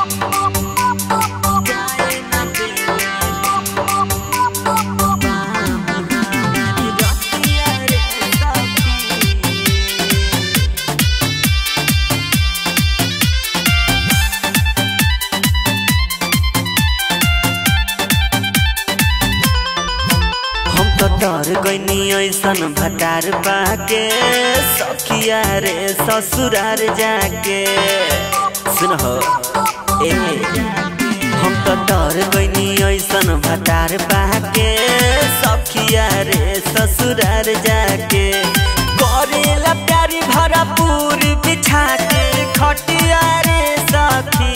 जाए न देले बाब हमारी रतिया रे सखी हम तो डर गईनी ऐसन भटार पाके सखिया रे ससुरार जाके सुन हो ए हम तो डर गईनी ऐसन भटार पाके सखिया रे ससुरार जाके करेला प्यारी भरपूर बिछा के खटिया रे सखी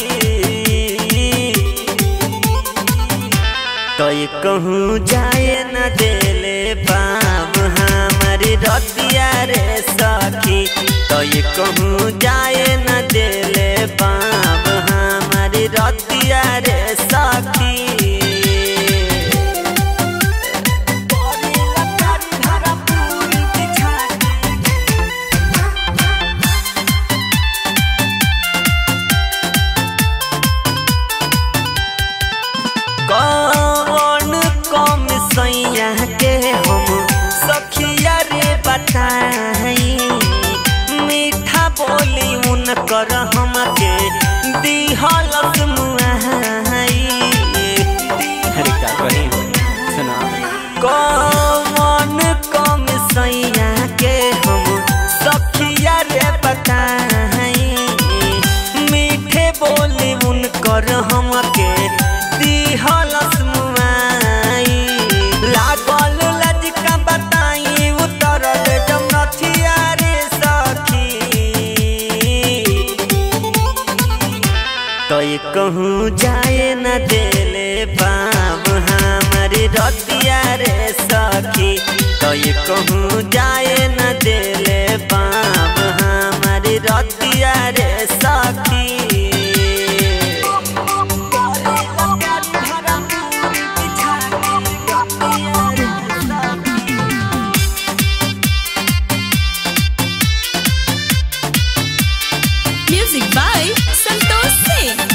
तो ये कहूँ जाए न देले बाब हमारी रतिया रे सखी तो ये कहूँ जाए न देले बाब हमारी रतिया रे सखी करेला प्यारी भरपूर बिछा के कौन कम सैया के हम सखिया रे बताई मीठा बोली उनकर हमके दिहलस मुआई अरे का कही सुना कौन कम सैया के हम सखिया रे बताई मीठे बोली उनकर हमके दिहलस मुआई लागल लजका बताई उतरल जमनथिया रे सखी तो ये कहूँ जाए न देले बाब हमारी रतिया रे सखी तो ये कहूँ जाए न देले बाब हमारी रतिया रे सखी Music by Santosh Singh.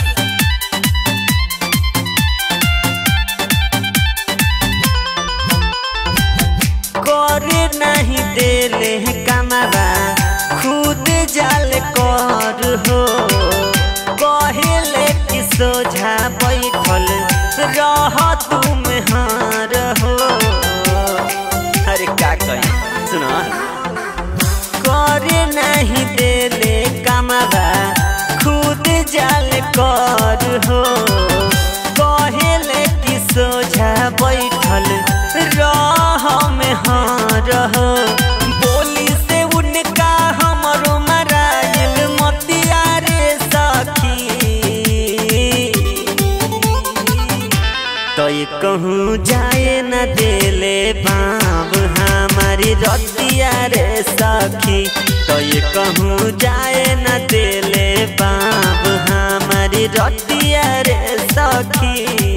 करे नहीं देले कमरा खुद जाल कर हो कहेले कि सोझा बैठल रह तुम हार हो अरे का कही सुनो करे नहीं देले कमरा खुद जाल कर हो कहेले कि सोझा बैठल रह में हार हो बोली से उनका हमरो मराइल मतिया रे सखी तो ये कहूँ जाए न देले बाब हमारी रतिया रे सखी तो ये कहूँ जाए न देले बाब हमारी रतिया रे सखी